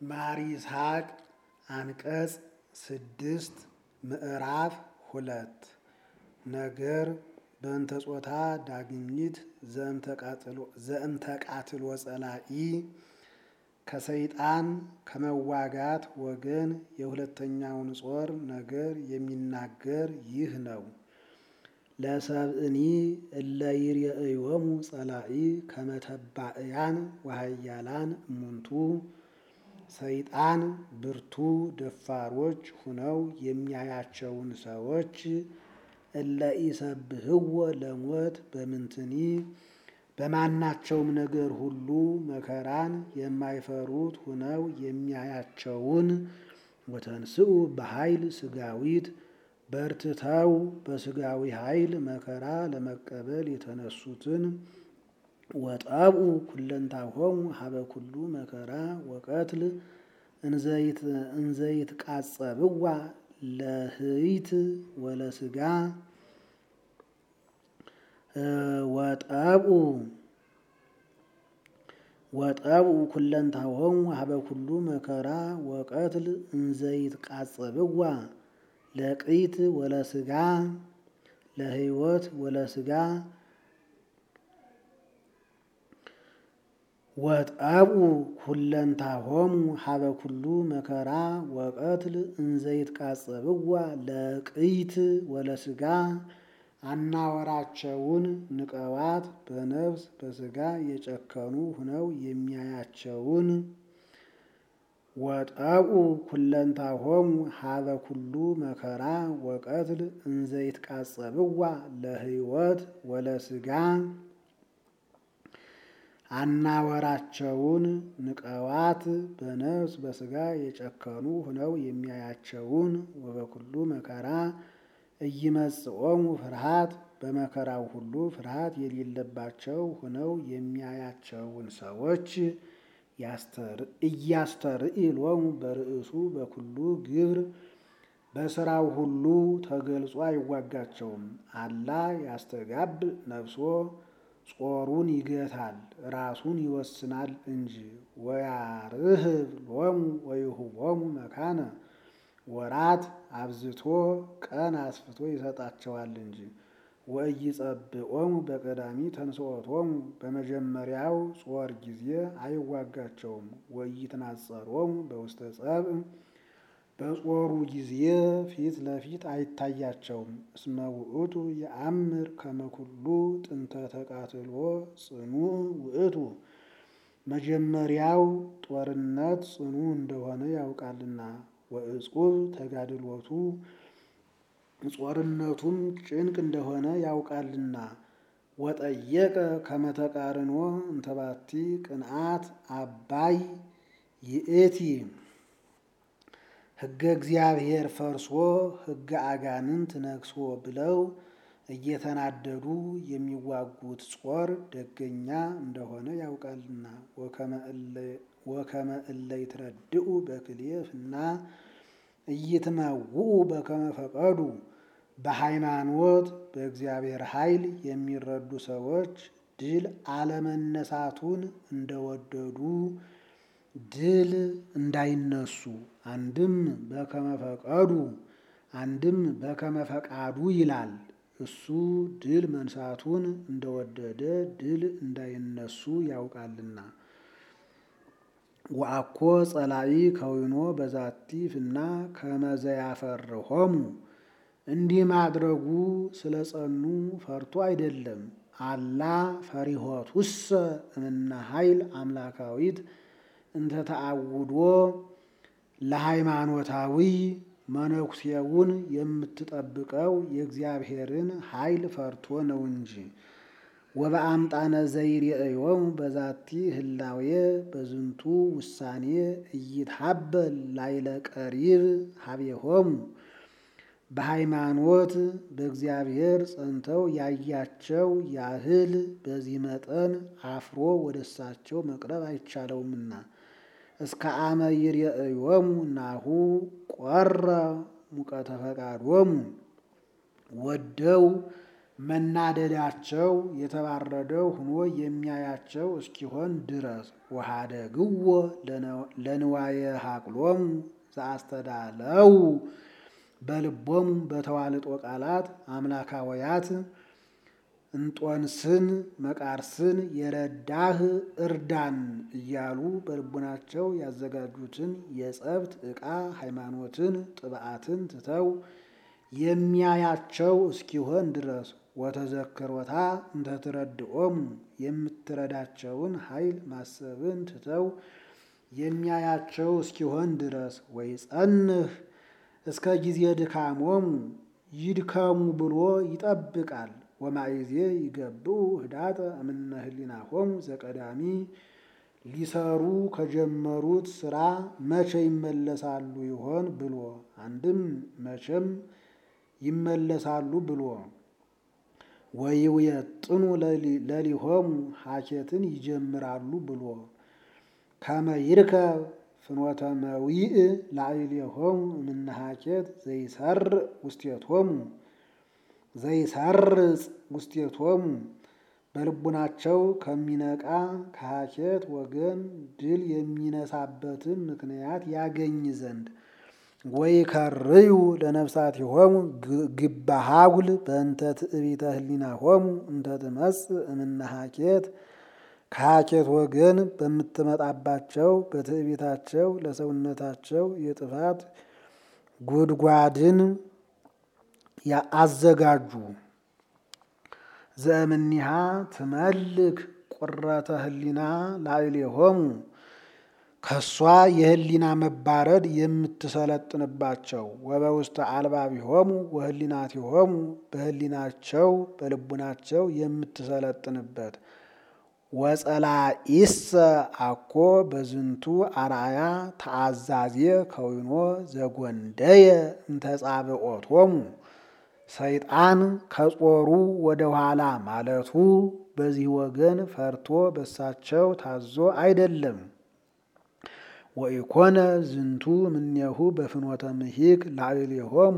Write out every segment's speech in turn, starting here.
ማር ይስሐቅ አንቀጽ ስድስት ምዕራፍ ሁለት ነገር በእንተ ጾታ ዳግሚት ዘእንተ ቃትሎ ጸላኢ ከሰይጣን ከመዋጋት ወገን የሁለተኛውን ጾር ነገር የሚናገር ይህ ነው። ለሰብእኒ እለ ይርአዮሙ ጸላኢ ከመተባእያን ወሃያላን እሙንቱ ሰይጣን ብርቱ ደፋሮች ሁነው የሚያያቸውን ሰዎች እለ ኢሰብህዎ ለሞት በምንትኒ በማናቸውም ነገር ሁሉ መከራን የማይፈሩት ሁነው የሚያያቸውን ወተንስኡ በኃይል ስጋዊት በርትተው በስጋዊ ኃይል መከራ ለመቀበል የተነሱትን ወጠብኡ ኩለንታሆሙ ሀበ ኩሉ መከራ ወቀትል እንዘይት ቃጸብዋ ለህይት ወለስጋ ወጠብኡ ወጠብኡ ኩለንታሆሙ ሀበ ኩሉ መከራ ወቀትል እንዘይት ቃጸብዋ ለቅይት ወለስጋ ለህይወት ወለስጋ ወጠብኡ ኩለንታሆሙ ሀበ ኩሉ መከራ ወቀትል እንዘይት ቃጸብዋ ለቅይት ወለስጋ አናወራቸውን ንቀዋት በነፍስ በስጋ የጨከኑ ሁነው የሚያያቸውን ወጠብኡ ኩለንታሆሙ ሀበ ኩሉ መከራ ወቀትል እንዘይት ቃጸብዋ ለህይወት ወለስጋ አናወራቸውን ንቀዋት በነፍስ በስጋ የጨከኑ ሁነው የሚያያቸውን ወበኩሉ መከራ እይመጽኦሙ ፍርሃት በመከራው ሁሉ ፍርሃት የሌለባቸው ሁነው የሚያያቸውን ሰዎች እያስተርኢ ሎሙ በርእሱ በኩሉ ግብር በስራው ሁሉ ተገልጾ አይዋጋቸውም። አላ ያስተጋብ ነፍሶ ጾሩን ይገታል ራሱን ይወስናል እንጂ ወያርህብ ሎሙ ወይሁቦሙ መካነ ወራት አብዝቶ ቀን አስፍቶ ይሰጣቸዋል እንጂ ወኢይጸብዖሙ በቀዳሚ ተንሥኦቶሙ በመጀመሪያው ጾር ጊዜ አይዋጋቸውም። ወኢይትናጸሮሙ በውስተ ጸብእ በጾሩ ጊዜ ፊት ለፊት አይታያቸውም። እስመ ውእቱ የአምር ከመ ኩሉ ጥንተ ተቃትሎ ጽኑዕ ውእቱ መጀመሪያው ጦርነት ጽኑ እንደሆነ ያውቃልና ወእጹብ ተጋድሎቱ ጾርነቱም ጭንቅ እንደሆነ ያውቃልና። ወጠየቀ ከመተቃርኖ እንተባቲ ቅንዓት አባይ ይእቲ ሕገ እግዚአብሔር ፈርሶ ሕገ አጋንንት ነግሶ ብለው እየተናደዱ የሚዋጉት ጾር ደገኛ እንደሆነ ያውቃልና። ወከመ እለ ይትረድኡ በክሌፍና እይትመውኡ በከመ ፈቀዱ በሃይማኖት በእግዚአብሔር ኃይል የሚረዱ ሰዎች ድል አለመነሳቱን እንደወደዱ ድል እንዳይነሱ አንድም በከመ ፈቀዱ አንድም በከመ ፈቃዱ ይላል። እሱ ድል መንሳቱን እንደወደደ ድል እንዳይነሱ ያውቃልና። ወአኮ ጸላኢ ከዊኖ በዛቲ ፍና ከመዘያፈርሆሙ እንዲህ ማድረጉ ስለ ጸኑ ፈርቶ አይደለም። አላ ፈሪሆቱሰ እምነ ኃይል አምላካዊት እንተ ተአውዶ ለሃይማኖታዊ መነኩሴውን የምትጠብቀው የእግዚአብሔርን ኃይል ፈርቶ ነው እንጂ። ወበአምጣነ ዘይርእዮሙ በዛቲ ህላዌ በዝንቱ ውሳኔ እይትሀበል ላይለ ቀሪብ ሀቤሆሙ በሃይማኖት በእግዚአብሔር ጸንተው ያያቸው ያህል በዚህ መጠን አፍሮ ወደ እሳቸው መቅረብ አይቻለውምና። እስከ አመ ይርእዮሙ ናሁ ቆረ ሙቀተ ፈቃዶሙ ወደው መናደዳቸው የተባረደው ሆኖ የሚያያቸው እስኪሆን ድረስ ወኀደግዎ ለንዋየ ሀቅሎሙ ዘአስተዳለው በልቦሙ በተዋልጦ ቃላት አምላካወያት እንጦንስን መቃርስን የረዳህ እርዳን እያሉ በልቡናቸው ያዘጋጁትን የጸብት ዕቃ ሃይማኖትን ጥብዓትን ትተው የሚያያቸው እስኪሆን ድረስ ወተዘክሮታ እንተትረድኦሙ የምትረዳቸውን ኃይል ማሰብን ትተው የሚያያቸው እስኪሆን ድረስ ወይ ጸንህ እስከ ጊዜ ድካሞሙ ይድከሙ ብሎ ይጠብቃል። ወማይዜ ይገብኡ ህዳጠ እምነ ህሊናሆሙ ዘቀዳሚ ሊሰሩ ከጀመሩት ስራ መቼ ይመለሳሉ ይሆን ብሎ አንድም መቼም ይመለሳሉ ብሎ ወይውየጥኑ ለሊሆሙ ሀኬትን ይጀምራሉ ብሎ ከመ ይርከብ ፍኖተ መዊእ ላዕሌሆሙ እምነ ሀኬት ዘይሰርዕ ውስቴቶሙ ዘይሰርጽ ውስቴቶሙ በልቡናቸው ከሚነቃ ከሀኬት ወገን ድል የሚነሳበትን ምክንያት ያገኝ ዘንድ ወይ ከርዩ ለነፍሳቲሆሙ ግባሃጉል በእንተ ትዕቢተ ህሊናሆሙ እንተ ትመጽእ እምነ ሀኬት ከሀኬት ወገን በምትመጣባቸው በትዕቢታቸው ለሰውነታቸው የጥፋት ጉድጓድን አዘጋጁ። ዘእምኒሃ ትመልክ ቁረተ ህሊና ላዕሌሆሙ ከሷ የህሊና መባረድ የምትሰለጥንባቸው ወበውስተ አልባቢሆሙ ወህሊናቲሆሙ በህሊናቸው በልቡናቸው የምትሰለጥንበት ወጸላኢሰ አኮ በዝንቱ አርአያ ተአዛዜ ከዊኖ ዘጎንደየ እንተጻብዖቶሙ ሰይጣን ከጾሩ ወደ ኋላ ማለቱ በዚህ ወገን ፈርቶ በሳቸው ታዞ አይደለም። ወኢኮነ ዝንቱ እምኔሁ በፍኖተ ምሂክ ላዕሌሆሙ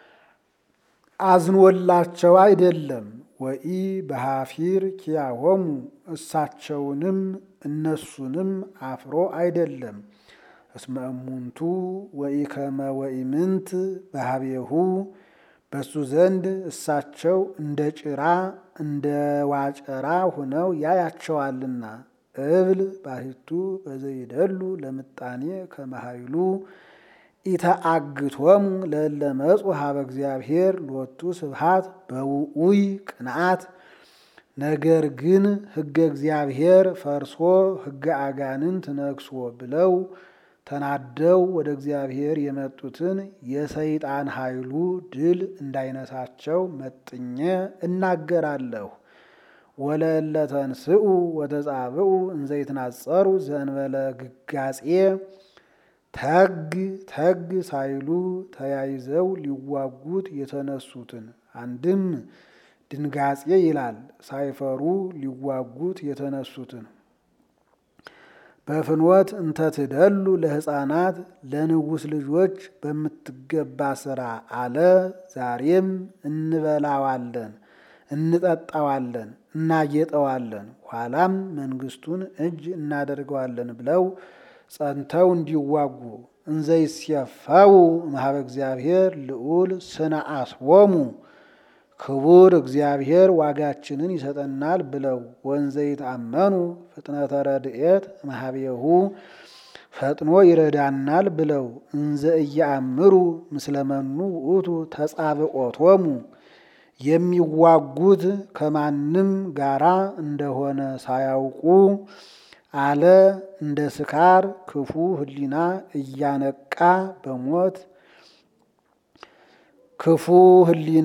አዝኖላቸው አይደለም። ወኢ በሃፊር ኪያሆሙ እሳቸውንም እነሱንም አፍሮ አይደለም። እስመ እሙንቱ ወኢከመ ወኢምንት በሃቤሁ በሱ ዘንድ እሳቸው እንደ ጭራ እንደ ዋጨራ ሆነው ያያቸዋልና። እብል ባሕቱ በዘይደሉ ለምጣኔ ከመሃይሉ ኢተአግቶሙ ለእለ መጹ ሀበ እግዚአብሔር ሎቱ ስብሃት በውኡይ ቅንዓት። ነገር ግን ሕገ እግዚአብሔር ፈርሶ ሕገ አጋንንት ነግሶ ብለው ተናደው ወደ እግዚአብሔር የመጡትን የሰይጣን ኃይሉ ድል እንዳይነሳቸው መጥኜ እናገራለሁ። ወለእለ ተንስኡ ወተጻብኡ እንዘይትናጸሩ ዘእንበለ ግጋጼ ተግ ተግ ሳይሉ ተያይዘው ሊዋጉት የተነሱትን አንድም ድንጋጼ ይላል ሳይፈሩ ሊዋጉት የተነሱትን በፍኖት እንተትደሉ ለሕፃናት ለንጉሥ ልጆች በምትገባ ስራ አለ። ዛሬም እንበላዋለን፣ እንጠጣዋለን፣ እናጌጠዋለን፣ ኋላም መንግስቱን እጅ እናደርገዋለን ብለው ጸንተው እንዲዋጉ እንዘይስየፈው እምኀበ እግዚአብሔር ልዑል ስነ አስቦሙ ክቡር እግዚአብሔር ዋጋችንን ይሰጠናል ብለው ወንዘ ይታመኑ ፍጥነተ ረድኤት እምኀቤሁ ፈጥኖ ይረዳናል ብለው እንዘ እያአምሩ ምስለመኑ ውእቱ ተጻብዖቶሙ የሚዋጉት ከማንም ጋራ እንደሆነ ሳያውቁ አለ እንደ ስካር ክፉ ሕሊና እያነቃ በሞት ክፉ ሕሊና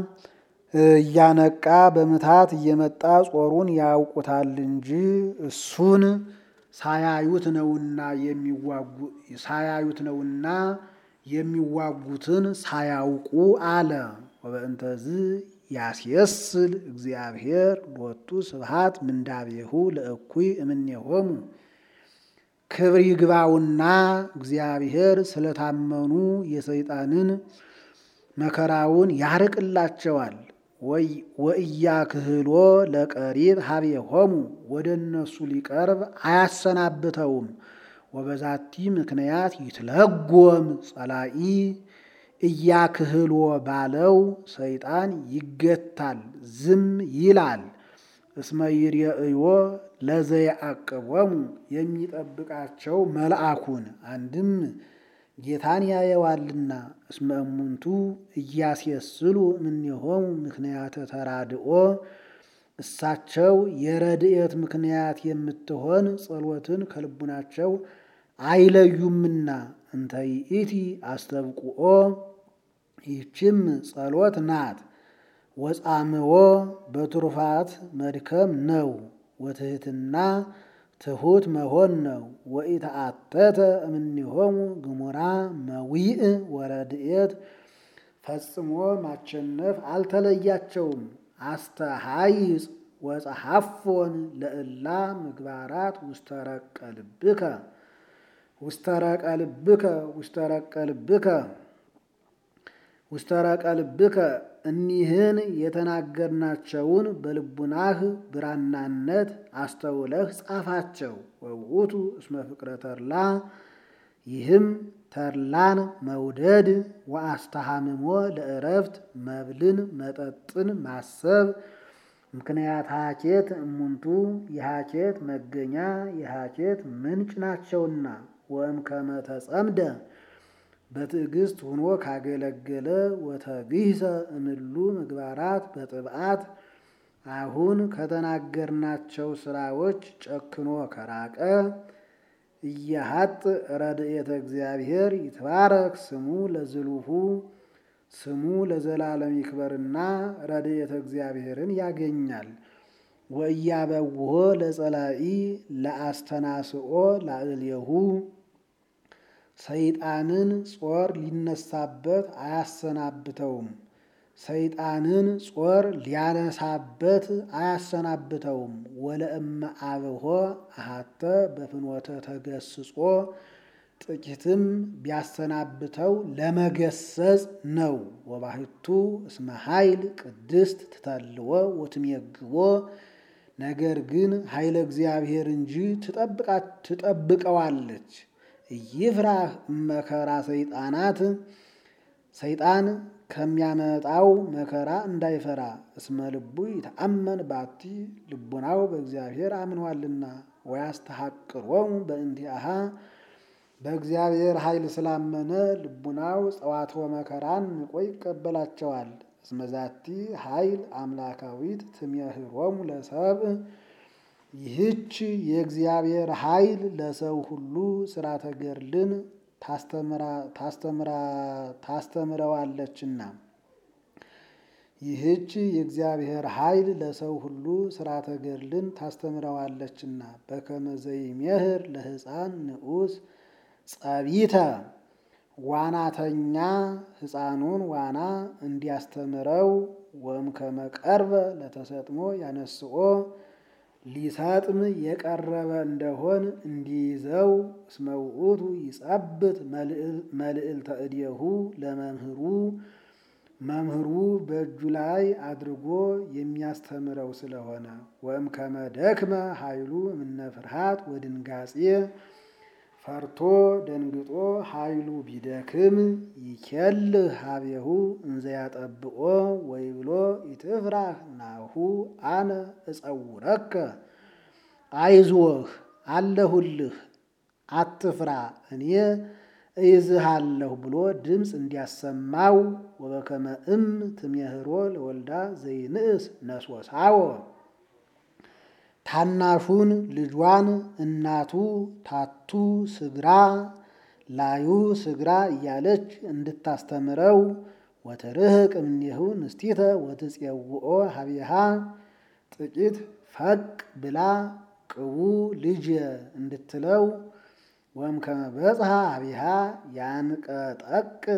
እያነቃ በምታት እየመጣ ጾሩን ያውቁታል እንጂ እሱን ሳያዩት ነውና የሚዋጉ ሳያዩት ነውና የሚዋጉትን ሳያውቁ አለ። ወበእንተዝ ያስየስል እግዚአብሔር ሎቱ ስብሃት ምንዳቤሁ ለእኩይ እምኔሆሙ ክብር ይግባውና እግዚአብሔር ስለታመኑ የሰይጣንን መከራውን ያርቅላቸዋል። ወእያክህሎ ለቀሪብ ሀቤሆሙ ወደ እነሱ ሊቀርብ አያሰናብተውም። ወበዛቲ ምክንያት ይትለጎም ጸላኢ እያክህሎ ባለው ሰይጣን ይገታል፣ ዝም ይላል። እስመ ይርአዮ ለዘየአቅቦሙ የሚጠብቃቸው መልአኩን አንድም ጌታን ያየዋልና። እስመ እሙንቱ እያስየስሉ እምኔሆሙ ምክንያተ ተራድኦ እሳቸው የረድኤት ምክንያት የምትሆን ጸሎትን ከልቡናቸው አይለዩምና። እንተ ይእቲ አስተብቁኦ ይህችም ጸሎት ናት። ወጻምዎ በትሩፋት መድከም ነው። ወትህትና ትሑት መሆን ነው። ወኢተአተተ እምኔሆሙ ግሙራ መዊእ ወረድኤት ፈጽሞ ማቸነፍ አልተለያቸውም። አስተሃይጽ ወጸሐፎን ለእላ ምግባራት ውስተረቀ ልብከ ውስተረቀ ልብከ ውስተረቀ ልብከ ውስተረቀ ልብከ እኒህን የተናገርናቸውን በልቡናህ ብራናነት አስተውለህ ጻፋቸው። ወውእቱ እስመ ፍቅረ ተድላ ይህም ተድላን መውደድ ወአስተሃምሞ ለእረፍት መብልን መጠጥን ማሰብ ምክንያት ሀኬት እሙንቱ የሀኬት መገኛ የሀኬት ምንጭ ናቸውና ወእምከመ ተጸምደ በትዕግስት ሆኖ ካገለገለ ወተግህሰ እምሉ ምግባራት በጥብዓት አሁን ከተናገርናቸው ስራዎች ጨክኖ ከራቀ እያሀጥ ረድኤተ እግዚአብሔር ይትባረክ ስሙ ለዝሉሁ ስሙ ለዘላለም ይክበርና ረድኤተ እግዚአብሔርን ያገኛል። ወእያበውሆ ለጸላኢ ለአስተናስኦ ላዕሌሁ ሰይጣንን ጾር ሊነሳበት አያሰናብተውም። ሰይጣንን ጾር ሊያነሳበት አያሰናብተውም። ወለእመ አብሆ አሃተ በፍኖተ ተገስጾ ጥቂትም ቢያሰናብተው ለመገሰጽ ነው። ወባህቱ እስመ ኃይል ቅድስት ትተልዎ ወትሜግቦ ነገር ግን ኃይለ እግዚአብሔር እንጂ ትጠብቀዋለች። ኢይፍራህ መከራ ሰይጣናት ሰይጣን ከሚያመጣው መከራ እንዳይፈራ። እስመ ልቡ ይተአመን ባቲ ልቡናው በእግዚአብሔር አምኗልና። ወያስተሐቅሮሙ በእንቲአሃ በእግዚአብሔር ኃይል ስላመነ ልቡናው ጸዋትወ መከራን ንቆ ይቀበላቸዋል። እስመ ዛቲ ኃይል አምላካዊት ትሜህሮሙ ለሰብእ ይህች የእግዚአብሔር ኃይል ለሰው ሁሉ ስራተ ገድልን ታስተምረዋለችና ይህች የእግዚአብሔር ኃይል ለሰው ሁሉ ስራተ ገድልን ታስተምረዋለችና በከመ ዘይሜህር ለሕፃን ንዑስ ጸቢተ ዋናተኛ ሕፃኑን ዋና እንዲያስተምረው ወእምከመ ቀርበ ለተሰጥሞ ያነስኦ ሊሰጥም የቀረበ እንደሆን እንዲይዘው እስመ ውእቱ ይጸብት መልዕልተ እዴሁ ለመምህሩ መምህሩ በእጁ ላይ አድርጎ የሚያስተምረው ስለሆነ ወእምከመ ደክመ ኃይሉ እምነ ፍርሃት ወድንጋጼ ፈርቶ ደንግጦ ኃይሉ ቢደክም ይኬልህ ሀቤሁ እንዘያጠብቆ ወይብሎ ኢትፍራህ ናሁ አነ እጸውረከ አይዞህ አለሁልህ አትፍራ እኔ እይዝሃለሁ ብሎ ድምፅ እንዲያሰማው ወበከመ እም ትሜህሮ ለወልዳ ዘይንእስ ነሶሳዎ ታናሹን ልጇን እናቱ ታቱ ስግራ ላዩ ስግራ እያለች እንድታስተምረው ወትርህቅ እምኔሁ ንስቲተ ወትጼውኦ ሀቢሃ ጥቂት ፈቅ ብላ ቅቡ ልጅ እንድትለው ወእምከመ በጽሐ ሀቢሃ ያንቀጠቅጥ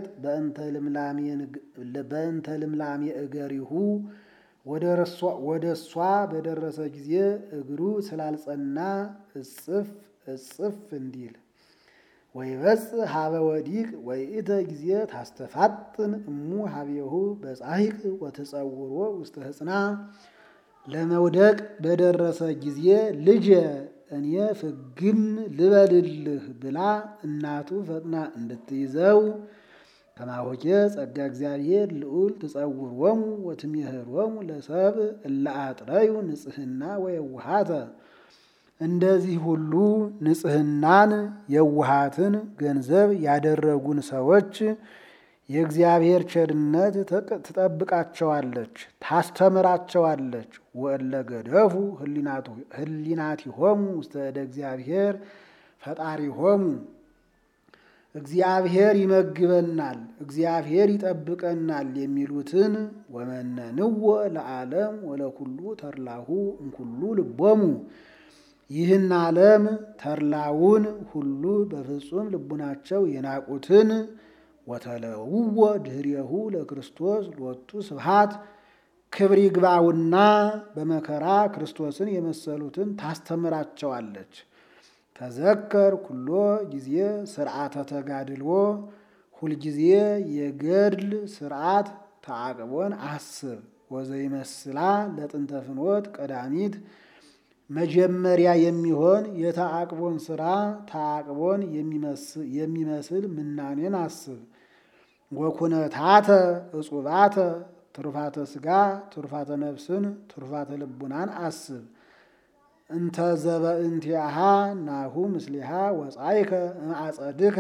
በእንተ ልምላሜ እገሪሁ ወደ እሷ በደረሰ ጊዜ እግሩ ስላልጸና እጽፍ እጽፍ እንዲል ወይበጽሕ ሀበ ወዲቅ ወይእተ ጊዜ ታስተፋጥን እሙ ሀቤሁ በጻሂቅ ወትጸውሮ ውስተ ህጽና ለመውደቅ በደረሰ ጊዜ ልጄ እኔ ፍግም ልበልልህ ብላ እናቱ ፈጥና እንድትይዘው ከማሆኬ ጸጋ እግዚአብሔር ልዑል ትጸውሮሙ ወትሜህሮሙ ለሰብእ እለ አጥረዩ ንጽሕና ወየውሃተ እንደዚህ ሁሉ ንጽሕናን የውሃትን ገንዘብ ያደረጉን ሰዎች የእግዚአብሔር ቸርነት ትጠብቃቸዋለች፣ ታስተምራቸዋለች። ወእለ ገደፉ ህሊናቲሆሙ ውስተ እደ እግዚአብሔር ፈጣሪሆሙ እግዚአብሔር ይመግበናል፣ እግዚአብሔር ይጠብቀናል የሚሉትን ወመነንዎ ለዓለም ወለኩሉ ተርላሁ እምኩሉ ልቦሙ ይህን ዓለም ተርላውን ሁሉ በፍጹም ልቡናቸው የናቁትን ወተለውዎ ድህሬሁ ለክርስቶስ ሎቱ ስብሐት ክብር ይግባውና በመከራ ክርስቶስን የመሰሉትን ታስተምራቸዋለች። ተዘከር ኩሎ ጊዜ ስርዓተ ተጋድሎ ሁልጊዜ የገድል ስርዓት ተዓቅቦን አስብ። ወዘይመስላ ለጥንተ ፍኖት ቀዳሚት መጀመሪያ የሚሆን የተዓቅቦን ስራ ተዓቅቦን የሚመስል ምናኔን አስብ። ወኩነታተ እጹባተ ትሩፋተ ስጋ ትሩፋተ ነፍስን ትሩፋተ ልቡናን አስብ። እንተ ዘበእንቲአሃ ናሁ ምስሊሃ ወጻይከ እምአጸድከ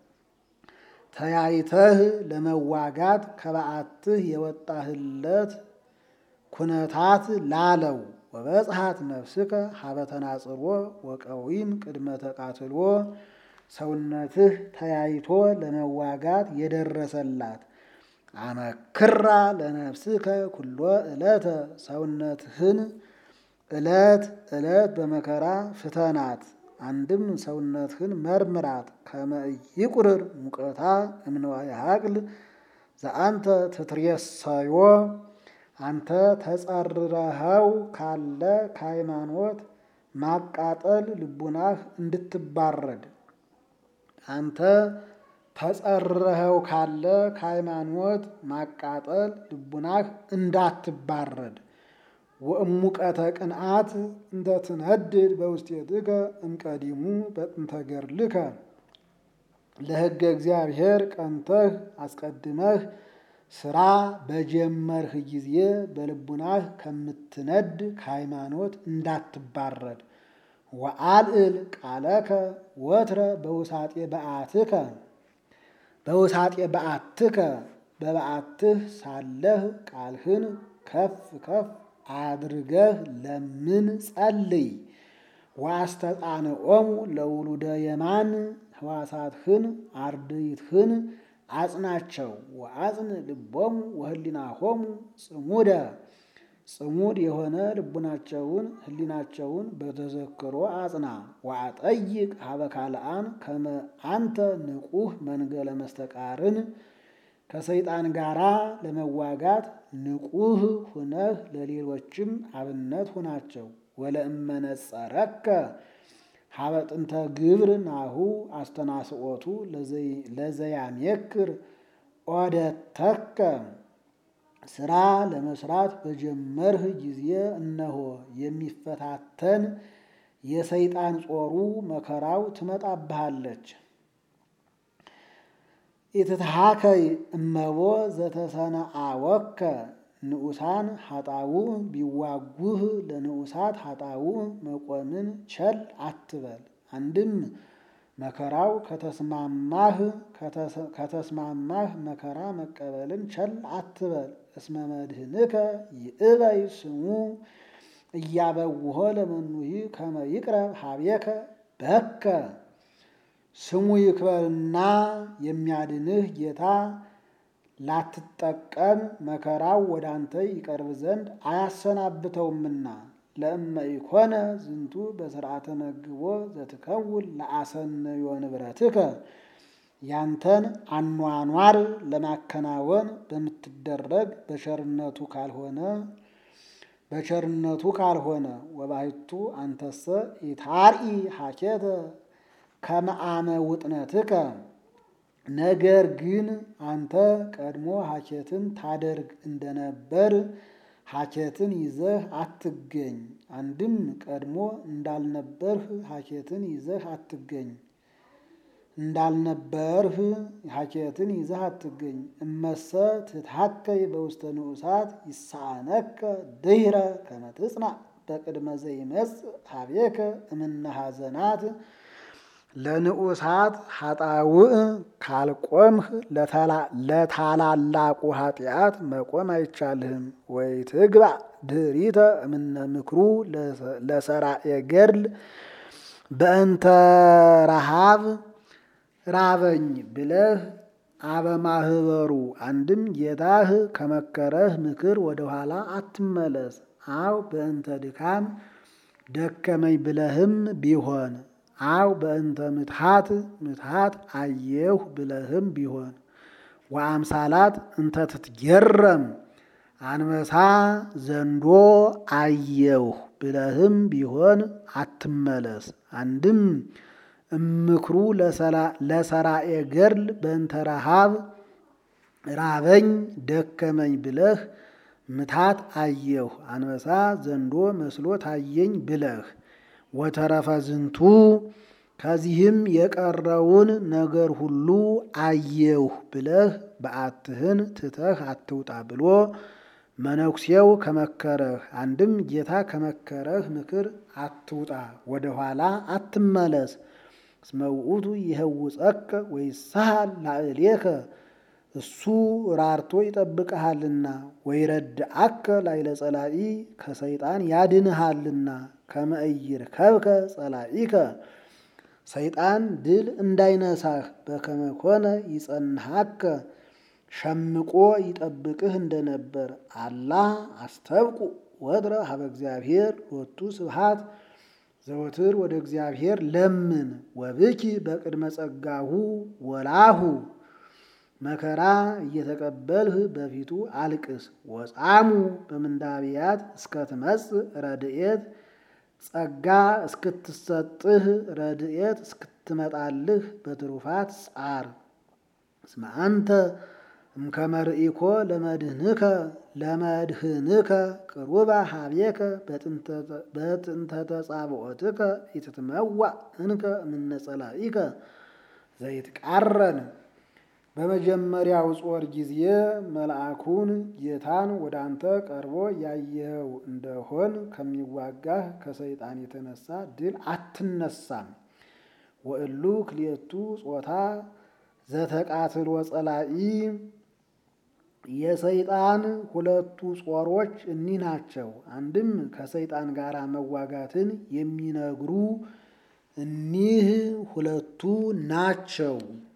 ተያይተህ ለመዋጋት ከበዓትህ የወጣህለት ኩነታት ላለው ወበጽሐት ነፍስከ ሀበ ተናጽሮ ወቀዊም ቅድመ ተቃትሎ ሰውነትህ ተያይቶ ለመዋጋት የደረሰላት አመክራ ለነፍስከ ኩሎ ዕለተ ሰውነትህን ዕለት ዕለት በመከራ ፍተናት። አንድም ሰውነትህን መርምራት ከመ ኢይቁርር ሙቀታ እምነዋየ ሀቅል ዘአንተ ትትሬሰዮ አንተ ተጸርረኸው ካለ ከሃይማኖት ማቃጠል ልቡናህ እንድትባረድ አንተ ተጸርረኸው ካለ ከሃይማኖት ማቃጠል ልቡናህ እንዳትባረድ ወእሙቀተ ቅንዓት እንተ ትነድድ በውስቴትከ እምቀዲሙ በጥንተ ገድልከ ለሕገ እግዚአብሔር ቀንተህ አስቀድመህ ስራ በጀመርህ ጊዜ በልቡናህ ከምትነድ ከሃይማኖት እንዳትባረድ። ወአልዕል ቃለከ ወትረ በውሳጤ በዓትከ በውሳጤ በዓትከ በበዓትህ ሳለህ ቃልህን ከፍ ከፍ አድርገህ ለምን ጸልይ። ወአስተጣንዖሙ ለውሉደ የማን ሕዋሳትህን አርድእትህን አጽናቸው። ወአጽን ልቦሙ ወህሊናሆሙ ጽሙደ ጽሙድ የሆነ ልቡናቸውን ህሊናቸውን በተዘክሮ አጽና። ወአጠይቅ ሀበ ካልአን ከመ አንተ ንቁህ መንገለ መስተቃርን ከሰይጣን ጋራ ለመዋጋት ንቁህ ሁነህ ለሌሎችም አብነት ሁናቸው። ወለእመነጸረከ ሀበ ጥንተ ግብር ናሁ አስተናስኦቱ ለዘያሜክር ኦደተከ ስራ ለመስራት በጀመርህ ጊዜ እነሆ የሚፈታተን የሰይጣን ጾሩ መከራው ትመጣብሃለች። ኢትትሃከይ እመቦ ዘተሰነአወከ ንዑሳን ሀጣው ቢዋጉህ ለንዑሳት ሀጣው መቆምን ቸል አትበል። አንድም መከራው ከተስማማህ ከተስማማህ መከራ መቀበልን ቸል አትበል። እስመ መድህንከ ይእበይ ስሙ እያበውሆ ለመኑሂ ከመ ይቅረብ ሀቤከ በከ ስሙ ይክበርና የሚያድንህ ጌታ ላትጠቀም መከራው ወደ አንተ ይቀርብ ዘንድ አያሰናብተውምና። ለእመ ኢኮነ ዝንቱ በስርዓተ መግቦ ዘትከውን ለአሰነዮ ንብረትከ ያንተን አኗኗር ለማከናወን በምትደረግ በቸርነቱ ካልሆነ በቸርነቱ ካልሆነ ወባሕቱ አንተሰ ኢታርኢ ሀኬተ ከመአመ ውጥነትከ ነገር ግን አንተ ቀድሞ ሀኬትን ታደርግ እንደነበር ሀኬትን ይዘህ አትገኝ። አንድም ቀድሞ እንዳልነበርህ ሀኬትን ይዘህ አትገኝ እንዳልነበርህ ሀኬትን ይዘህ አትገኝ። እመሰ ትትሐከይ በውስተ ንዑሳት ይሳነከ ድህረ ከመ ትጽናዕ በቅድመ ዘይመጽእ ሀቤከ እምነ ሐዘናት ለንዑሳት ኃጣውእ ካልቆምህ ለታላላቁ ኃጢአት መቆም አይቻልህም። ወይ ትግባእ ድኅሪተ እምነ ምክሩ ለሰራኤ ገድል በእንተ ረሃብ ራበኝ ብለህ አበማህበሩ አንድም ጌታህ ከመከረህ ምክር ወደኋላ አትመለስ። አው በእንተ ድካም ደከመኝ ብለህም ቢሆን አው በእንተ ምትሃት ምትሃት አየሁ ብለህም ቢሆን ወአምሳላት እንተ ትትገረም አንበሳ ዘንዶ አየሁ ብለህም ቢሆን አትመለስ። አንድም እምክሩ ለሰራኤ ገድል በእንተ ረሃብ ራበኝ ደከመኝ ብለህ ምታት አየሁ አንበሳ ዘንዶ መስሎ ታየኝ ብለህ ወተረፈ ዝንቱ ከዚህም የቀረውን ነገር ሁሉ አየሁ ብለህ በዓትህን ትተህ አትውጣ ብሎ መነኩሴው ከመከረህ አንድም ጌታ ከመከረህ ምክር አትውጣ፣ ወደኋላ አትመለስ። እስመ ውእቱ ይህውፀከ ወይሳሃል ላዕሌከ እሱ ራርቶ ይጠብቅሃልና፣ ወይረድአከ ላዕለ ጸላኢ ከሰይጣን ያድንሃልና። ከመ ኢይርከብከ ጸላኢከ ሰይጣን ድል እንዳይነሳህ በከመ ኮነ ይጸንሃከ ሸምቆ ይጠብቅህ እንደነበር። አላህ አስተብቁ ወትረ ሀበ እግዚአብሔር ሎቱ ስብሐት ዘወትር ወደ እግዚአብሔር ለምን ወብኪ በቅድመ ጸጋሁ ወላሁ መከራ እየተቀበልህ በፊቱ አልቅስ። ወጻሙ በምንዳብያት እስከትመጽእ ረድኤት ጸጋ እስክትሰጥህ ረድኤት እስክትመጣልህ በትሩፋት ጻር። እስመ አንተ እምከመ ርኢኮ ለመድህንከ ለመድህንከ ቅሩባ ሀቤከ በጥንተ ተጻብዖትከ ኢትትመዋዕ እንከ እምነ ጸላኢከ ዘይትቃረን በመጀመሪያው ጾር ጊዜ መልአኩን ጌታን ወደ አንተ ቀርቦ ያየኸው እንደሆን ከሚዋጋህ ከሰይጣን የተነሳ ድል አትነሳም። ወእሉ ክልኤቱ ጾታ ዘተቃትሎ ጸላኢ የሰይጣን ሁለቱ ጾሮች እኒህ ናቸው። አንድም ከሰይጣን ጋር መዋጋትን የሚነግሩ እኒህ ሁለቱ ናቸው።